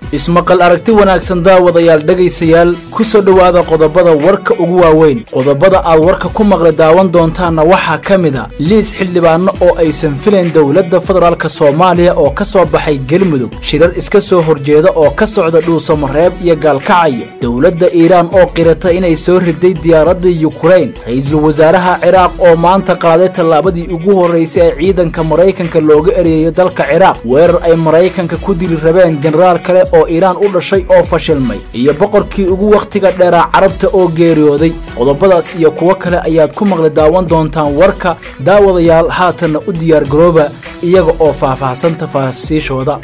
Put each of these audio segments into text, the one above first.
ismaqal aragti wanaagsan daawadayaal dhegaysayaal ku soo dhowaada qodobada warka ugu waaweyn qodobada aad warka ku maqli daawan doontaanna waxaa ka mid a liis xildhibaano oo aysan filayn dowladda federaalk soomaaliya oo ka soo baxay galmudug shirar iska soo horjeeda oo ka socda dhuusamareeb iyo gaalkacyo dowladda iiraan oo qirata inay soo riday diyaaradda yukrain ra-iisul wasaaraha ciraaq oo maanta qaaday tallaabadii ugu horraysay ee ciidanka maraykanka looga ereeyo dalka ciraaq weerar ay maraykanka ku dili rabeen jenaraal kale oo iiraan u dhashay oo fashilmay iyo boqorkii ugu wakhtiga dheeraa carabta oo geeriyooday qodobadaas iyo kuwo kale ayaad ku maqli daawan doontaan warka daawadayaal haatanna u diyaargarooba iyaga oo faahfaahsan tafaasiishooda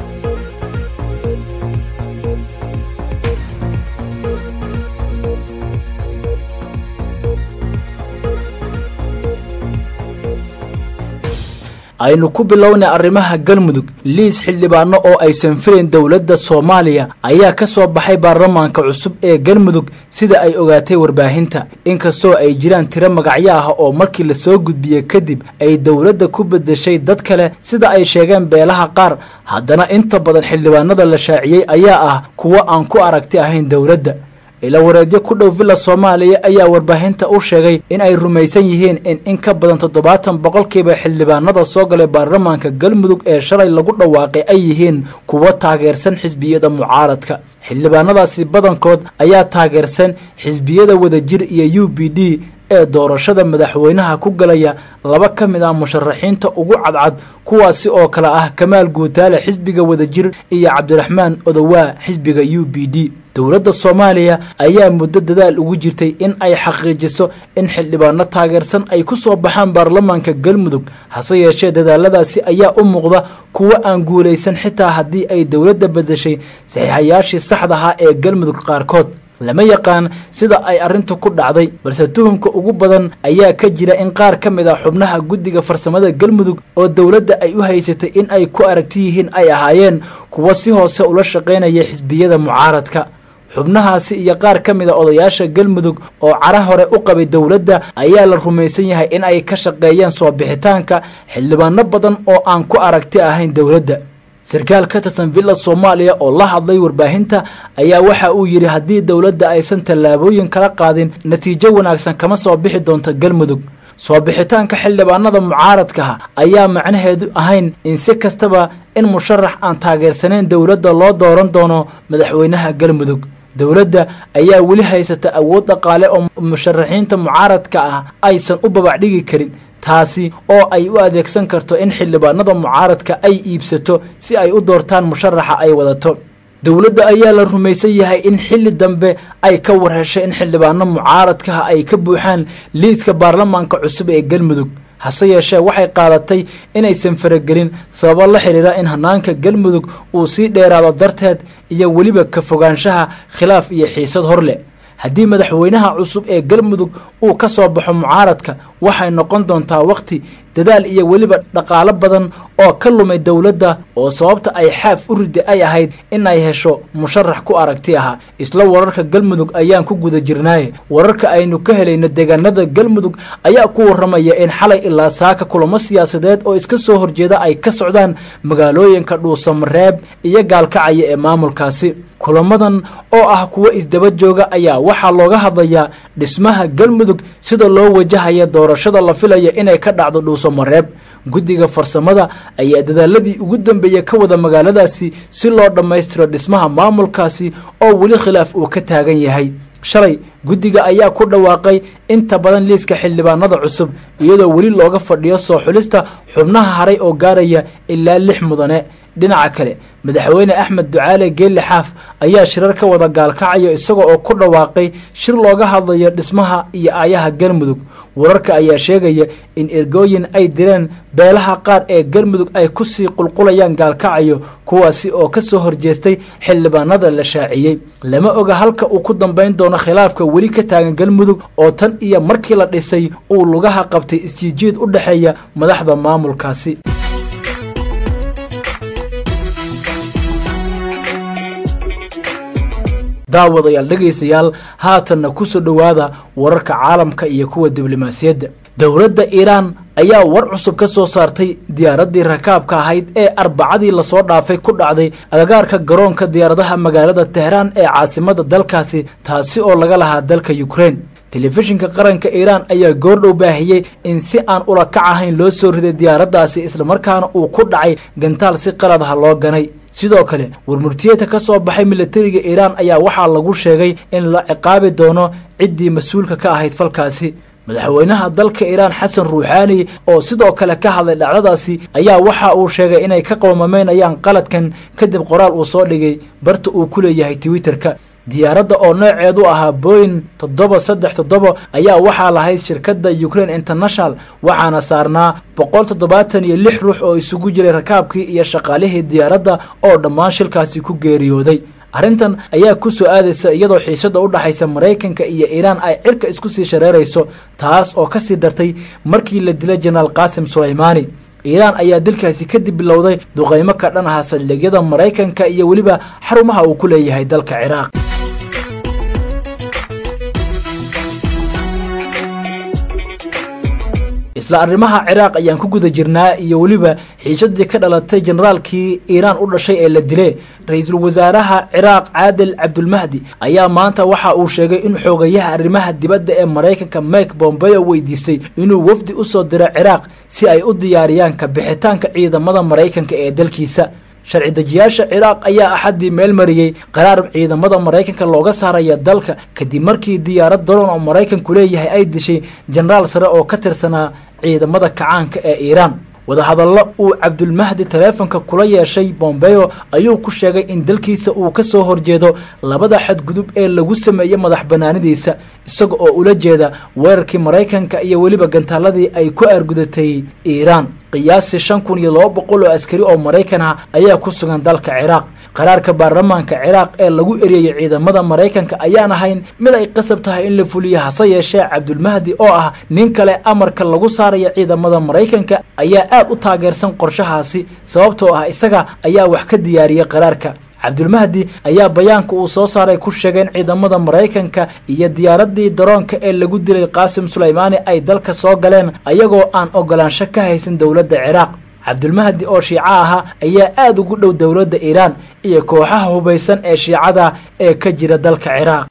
aynu ku bilownay arrimaha galmudug liis xildhibaano oo aysan filayn dowladda soomaaliya ayaa ka soo baxay baarlamaanka cusub ee galmudug sida ay ogaatay warbaahinta inkastoo ay jiraan tiro magacyo ah oo markii lasoo gudbiyey kadib ay dowladda ku bedeshay dad kale sida ay sheegeen beelaha qaar haddana inta badan xildhibaanada la shaaciyey ayaa ah kuwo aan ku aragti ahayn dowladda ilawareedyo ku dhow villa soomaaliya ayaa warbaahinta u sheegay in ay rumaysan yihiin in in ka badan toddobaatan boqolkiiba xildhibaanada soo galay baarlamaanka galmudug ee shalay lagu dhawaaqay ay yihiin kuwo taageersan xisbiyada mucaaradka xildhibaanadaasi badankood ayaa taageersan xisbiyada wadajir iyo u b d ee doorashada madaxweynaha ku galaya laba ka mid ah musharaxiinta ugu cadcad kuwaasi oo kale ah kamaal guutaale xisbiga wadajir iyo cabdiraxmaan odowaa xisbiga u b d dowladda soomaaliya ayaa muddo dadaal ugu jirtay in ay xaqiijiso in xildhibaano taageersan ay ku soo baxaan baarlamaanka galmudug hase yeeshee dadaaladaasi ayaa u muuqda kuwo aan guulaysan xitaa haddii ay dowladda bedeshay saxiixayaashii saxda ahaa ee galmudug qaarkood lama yaqaan sida ay arrintu ku dhacday balse tuhumka ugu badan ayaa ka jira in qaar ka mid ah xubnaha guddiga farsamada galmudug oo dowladda ay u haysatay in ay ku aragti yihiin ay ahaayeen kuwo si hoose ula shaqaynaya xisbiyada mucaaradka xubnahaasi iyo qaar ka mid a odayaasha galmudug oo cara hore u qabay dowladda ayaa la rumaysan yahay in ay ka shaqeeyeen soo bixitaanka xildhibaano badan oo aan ku aragti ahayn dowladda sarkaal ka tirsan villa soomaaliya oo la hadlay warbaahinta ayaa waxa uu yidhi haddii dowladda aysan tallaabooyin kala qaadin natiijo wanaagsan kama soo bixi doonto galmudug soo bixitaanka xildhibaanada mucaaradkaha ayaa macnaheedu ahayn in si kastaba in musharax aan taageersanayn dowladda loo dooran doono madaxweynaha galmudug dowladda ayaa weli haysata awood dhaqaale oo musharaxiinta mucaaradka ah aysan u babacdhigi karin taasi oo ay u adeegsan karto in xildhibaanada mucaaradka ay iibsato si ay u doortaan musharaxa ay wadato dowladda ayaa la rumaysan yahay in xilli dambe ay ka warheshay in xildhibaano mucaaradkaha ay ka buuxaan liiska baarlamaanka cusub ee galmudug hase yeeshee waxay qaadatay inaysan faragelin sababo la xidhiira in hanaanka galmudug uu sii dheeraado darteed iyo weliba ka fogaanshaha khilaaf iyo xiisad hor leh haddii madaxweynaha cusub ee galmudug uu ka soo baxo mucaaradka waxay noqon doontaa wakhti dadaal iyo weliba dhaqaalo badan oo ka lumay dowladda oo sababta ay xaaf u rida ay ahayd in ay hesho musharax ku aragti aha isla wararka galmudug ayaan ku guda jirnaaye wararka aynu ka helayno deegaanada galmudug ayaa ku waramaya in xalay ilaa saaka kulamo siyaasadeed oo iska soo horjeeda ay ka socdaan magaalooyinka dhuusamareeb iyo gaalkacaya ee maamulkaasi kulamadan oo ah kuwo isdaba jooga ayaa waxaa looga hadlayaa dhismaha galmudug sida loo wajahaya doorashada la filaya inay ka dhacdo dhuusamareeb guddiga farsamada ayaa dadaaladii ugu dambeeya ka wada magaaladaasi si loo dhammaystiro dhismaha maamulkaasi oo weli khilaaf uu ka taagan yahay shalay guddiga ayaa ku dhawaaqay inta badan liiska xildhibaanada cusub iyadoo weli looga fadhiyo soo xulista xubnaha haray oo gaaraya ilaa lix mudane dhinaca kale madaxweyne axmed ducaale geelle xaaf ayaa shirar ka wada gaalkacayo isaga oo ku dhawaaqay shir looga hadlayo dhismaha iyo aayaha galmudug wararka ayaa sheegaya in ergooyin ay direen beelaha qaar ee galmudug ay kusii qulqulayaan gaalkacayo kuwaasi oo ka soo horjeestay xildhibaanada la shaaciyey lama oga halka uu ku dambayn doono khilaafka weli ka taagan galmudug oo tan iyo markii la dhisay uu lugaha qabtay isjiijiid u dhexeeya madaxda maamulkaasi daawadayaal dhegaystayaal haatanna ku soo dhowaada wararka caalamka iyo kuwa diblomaasiyadda dowladda iiraan ayaa war cusub ka soo saartay diyaaraddii rakaabka ahayd ee arbacadii lasoo dhaafay ku dhacday agagaarka garoonka diyaaradaha magaalada tehraan ee caasimada dalkaasi taasi oo laga lahaa dalka ukraine telefishinka qaranka iiraan ayaa goordhow baahiyey in si aan ula kac ahayn loo soo riday diyaaraddaasi islamarkaana uu ku dhacay gantaal si qalad ah loo ganay sidoo kale warmurtiyeedka ka soo baxay militariga iiraan ayaa waxaa lagu sheegay in la ciqaabi doono ciddii mas-uulka ka ahayd falkaasi madaxweynaha dalka iiraan xasan ruuxaani oo sidoo kale ka hadlay dhacdadaasi ayaa waxa uu sheegay inay ka qowmameynayaan qaladkan kadib qoraal uu soo dhigay barta uu ku leeyahay twitterka diyaaradda oo nooceedu ahaa boyin toddoba saddex toddoba ayaa waxaa lahayd shirkadda ukraine international waxaana saarnaa boqol toddobaatan iyo lix ruux oo isugu jiray rakaabkii iyo shaqaalihii diyaaradda oo dhammaan shilkaasi ku geeriyooday arrintan ayaa ku soo aadaysa iyadoo xiisada u dhaxaysa maraykanka iyo iiraan ay cirka isku sii shareerayso taas oo kasii dartay markii la dilay jenaraal qaasim sulaymaani iiraan ayaa dilkaasi kadib bilowday duqaymo ka dhan aha saldhigyada maraykanka iyo weliba xarumaha uu ku leeyahay dalka ciraaq isla arrimaha ciraaq ayaan ku guda jirnaa iyo weliba xiisadii ka dhalatay generaalkii iiraan u dhashay ee la dilay ra-iisul wasaaraha ciraaq caadil cabdulmahdi ayaa maanta waxa uu sheegay in xoogayaha arrimaha dibadda ee maraykanka mike bombeo weydiistay inuu wafdi u soo diro ciraaq si ay u diyaariyaan ka bixitaanka ciidamada maraykanka ee dalkiisa sharci dejiyaasha ciraaq ayaa axaddii meel mariyey qaraar ciidamada maraykanka looga saaraya dalka kadib markii diyaarad daroon oo maraykanku leeyahay ay dishay jenaraal sare oo ka tirsanaa ciidamada kacaanka ee iiraan wadahadallo uu cabdulmahdi taleefonka kula yeeshay bombeo ayuu ku sheegay in dalkiisa uu ka soo horjeedo labada xadgudub ee lagu sameeyey madax banaanidiisa isaga oo ula jeeda weerarkii maraykanka iyo weliba gantaaladii ay ku aargudatay iiraan qiyaasii shan kun iyo laba boqol oo askari oo maraykan ah ayaa ku sugan dalka ciraaq qaraarka baarlamaanka ciraaq ee lagu eriyey ciidamada maraykanka ayaan ahayn mid ay qasab tahay in la fuliyo hase yeeshee cabdulmahdi oo ah nin kale amarka lagu saaraya ciidamada maraykanka ayaa aad u taageersan qorshahaasi sababtoo ah isaga ayaa wax ka diyaariyey qaraarka cabdulmahdi ayaa bayaanka uu soo saaray ku sheegay in ciidamada maraykanka iyo diyaaradii daroonka ee lagu dilay qaasim sulaymaani ay dalka soo galeen ayagoo aan ogolaansho ka haysan dowladda ciraaq cabdulmahdi oo shiico ahaa ayaa aada ugu dhow dowladda iiraan iyo kooxaha hubaysan ee shiicada ee ka jira dalka ciraaq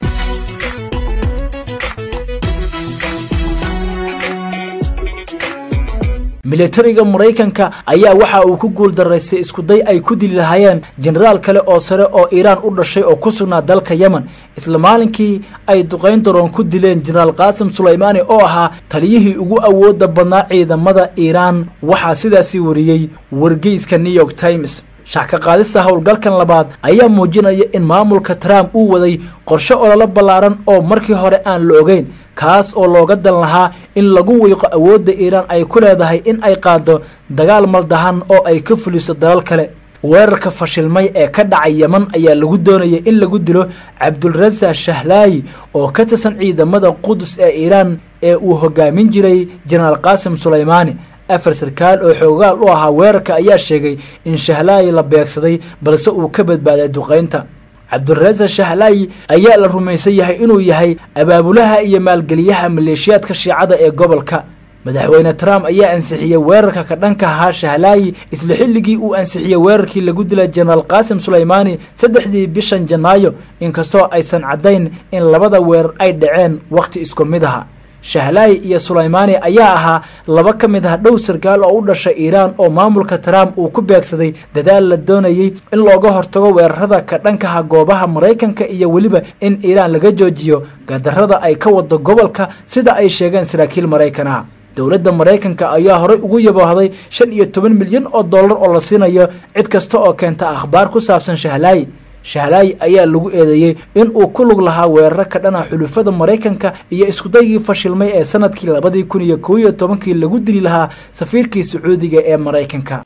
militariga maraykanka ayaa waxa uu ku guul daraystay iskuday ay ku dili lahaayeen jenaraal kale oo sare oo iiraan u dhashay oo ku sugnaa dalka yemen isla maalinkii ay duqayn daroon ku dileen jenaraal qaasim sulaymaani oo ahaa taliyihii ugu awooda badnaa ciidamada iiraan waxaa sidaasi wariyey wargeyska new york times shacka qaadista howlgalkan labaad ayaa muujinaya in maamulka trump uu waday qorshe ololo ballaaran oo markii hore aan la ogeyn kaas oo looga dan lahaa in lagu wiiqo awoodda iiraan ay ku leedahay in ay qaado dagaal maldahan oo ay ka fuliso dalal kale weerarka fashilmay ee ka dhacay yeman ayaa lagu doonayay in lagu dilo cabdulrasa shahlaayi oo ka tirsan ciidamada qudus ee iiraan ee uu hogaamin jiray jenaraal qaasim sulaymaani afar sarkaal oo xoogaal u ahaa weerarka ayaa sheegay in shahlaayi la beegsaday balse uu ka badbaaday duqaynta cabdulrasa shahlaayi ayaa la rumaysan yahay inuu yahay abaabulaha iyo maalgeliyaha maleeshiyaadka shiicada ee gobolka madaxweyne trump ayaa ansixiyey weerarka ka dhanka ahaa shahlaayi isla xilligii uu ansixiyey weerarkii lagu dilay jenaraal qaasim sulaymaani saddexdii bishan janaayo inkastoo aysan caddayn in labada weerar ay dhaceen wakhti isku mid aha shahlaayi iyo sulaymaani ayaa ahaa laba ka mid ah dhow sarkaal oo u dhashay iiraan oo maamulka trump uu ku beegsaday dadaal la doonayey in looga hortago weerarada ka dhankaha goobaha maraykanka iyo weliba in iiraan laga joojiyo gadarada ay ka wado gobolka sida ay sheegeen saraakiil maraykan ah dowladda maraykanka ayaa horey ugu yaboohday shan iyo toban milyan oo dollar oo la siinayo cid kasta oo keenta akhbaar ku saabsan shahlaayi shahlaayi ayaa lagu eedeeyey in uu ku lug lahaa weeraro ka dhana xulufada maraykanka iyo iskudaygii fashilmay ee sanadkii labadii kun iyo kow iyo tobankii lagu dili lahaa safiirkii sacuudiga ee maraykanka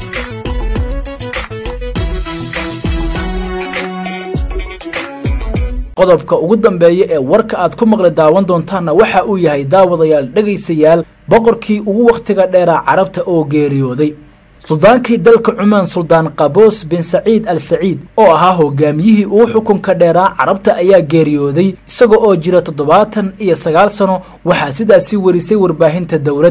qodobka ugu dambeeya ee warka aad ku maqli daawan doontaanna waxa uu yahay daawadayaal dhegaysayaal boqorkii ugu wakhtiga dheeraa carabta oo geeriyooday suldaankii dalka cumaan suldaan qaboos bin saciid al saciid oo ahaa hogaamiyihii ugu xukunka dheeraa carabta ayaa geeriyooday isaga oo jira toddobaatan iyo sagaal sano waxaa sidaasi warisay warbaahinta dowladda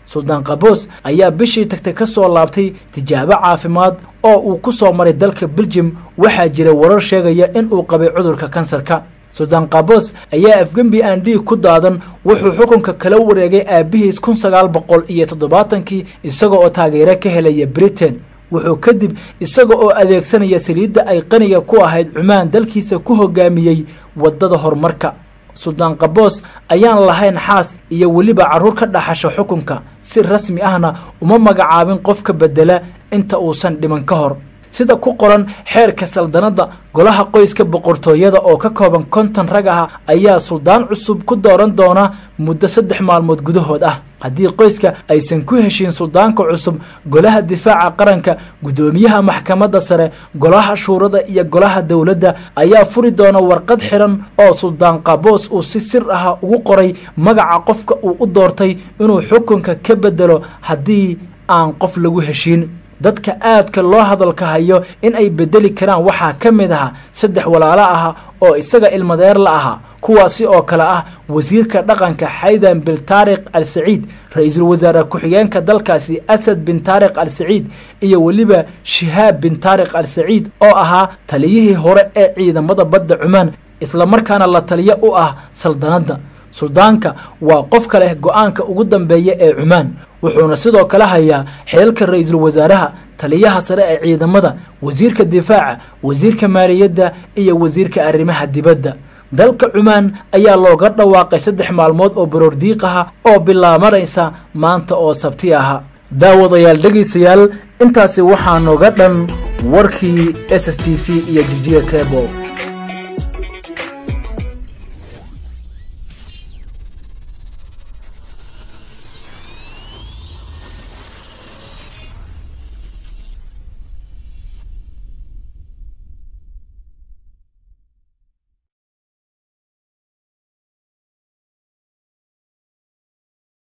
suldaan qaboos ayaa bishii tagtay ka soo laabtay tijaabo caafimaad oo uu ku soo maray dalka beljum waxaa jira warar sheegaya in uu qabay cudurka kansarka suldaan qaboos ayaa afgembi aan dhiig ku daadan wuxuu xukunka kala wareegay aabihiis kun sagaal boqol iyo toddobaatankii isaga oo taageero ka helaya britain wuxuu kadib isaga oo adeegsanaya saliidda ay qaniga ku ahayd cumaan dalkiisa ku hogaamiyey waddada horumarka suldaan qaboos ayaan lahayn xaas iyo weliba carruur ka dhaxasha xukunka si rasmi ahna uma magacaabin qofka bedela inta uusan dhiman ka hor sida ku qoran xeerka saldanadda golaha qoyska boqortooyada oo ka kooban konton rag ah ayaa suldaan cusub ku dooran doona muddo saddex maalmood gudahood ah haddii qoyska aysan ku heshiin suldaanka cusub golaha difaaca qaranka guddoomiyaha maxkamadda sare golaha shuurada iyo golaha dowladda ayaa furi doona warqad xiran oo suldaan qaboos uu si sir ah ugu qoray magaca qofka uu u doortay inuu xukunka ka bedelo haddii aan qof lagu heshiin dadka aadka loo hadalka hayo in ay bedeli karaan waxaa ka mid aha saddex walaalo ah oo isaga ilmadeer la ahaa kuwaasi oo kale ah wasiirka dhaqanka xaydan bin taariq al saciid ra-iisul wasaare ku-xigeenka dalkaasi asad bin taariq al saciid iyo weliba shihaab bin taariq al saciid oo ahaa taliyihii hore ee ciidamada badda cumaan islamarkaana la taliyo u ah saldanadda suldaanka waa qofka leh go-aanka ugu dambeeya ee cumaan wuxuuna sidoo kale hayaa xeelka ra-iisul wasaaraha taliyaha sare ee ciidamada wasiirka difaaca wasiirka maaliyadda iyo wasiirka arrimaha dibadda dalka cumaan ayaa looga dhawaaqay saddex maalmood oo baroordiiq aha oo bilaabanaysa maanta oo sabti aha daawadayaal dhegaysayaal intaasi waxaa nooga dhan warkii s s t v iyo jijiga kebo